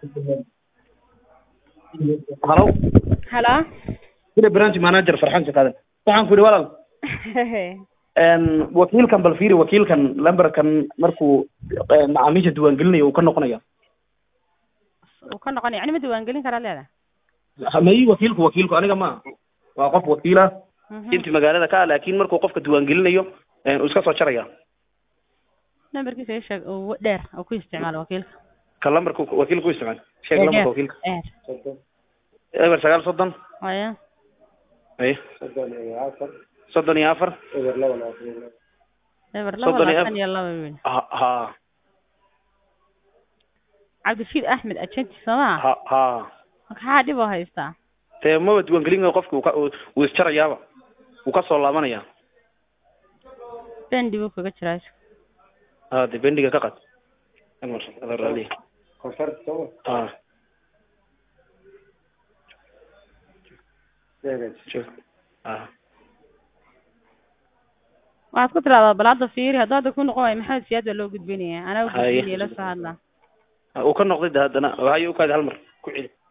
halo halo sida branch manager farxan shaqaadan waxaan ku yidhi walaal n wakiilkan bal fiiri wakiilkan lamberkan markuu eh, macaamiisha diiwaangelinayo uu ka noqonaya uu ka noqonaya yani ma diiwaangelin karaa leedahay mayi wakiilku wakiilku aniga ma waa qof wakiila Mhm. inti magaalada ka ah laakin markuu qofka diiwaangelinayo eh, uu iska soo jaraya nambarkiisa ii sheeg uu dheer oo ku isticmaalo wakiilka ka lambarka wakiilka u isticmaal sheeg Ee, lambarka dheer wakiilka dheer eber sagaal soddon haya ay soddon iyo afar eber laba Soddon iyo labaatan iyo laba wiil ha ha cabdirashiid axmed agenti soomaa ha ha maxaa dhib oo haystaa dee maba diiwaangelinayo qofka uu ka- uu uu isjarayaaba wuu ka soo laabanaya bendi buu kaga jiraa ha de bendiga ka qad raali ha Joog. ha waxaad ku tiraahdaa bal hadda fiiri hadduu hadda ku noqon waayo maxamed siyaad baa loo gudbinaya anaa u Haye. gudbinaya la soo hadlaa uu ka noqday de haddana waxay u kaadi hal mar ku celi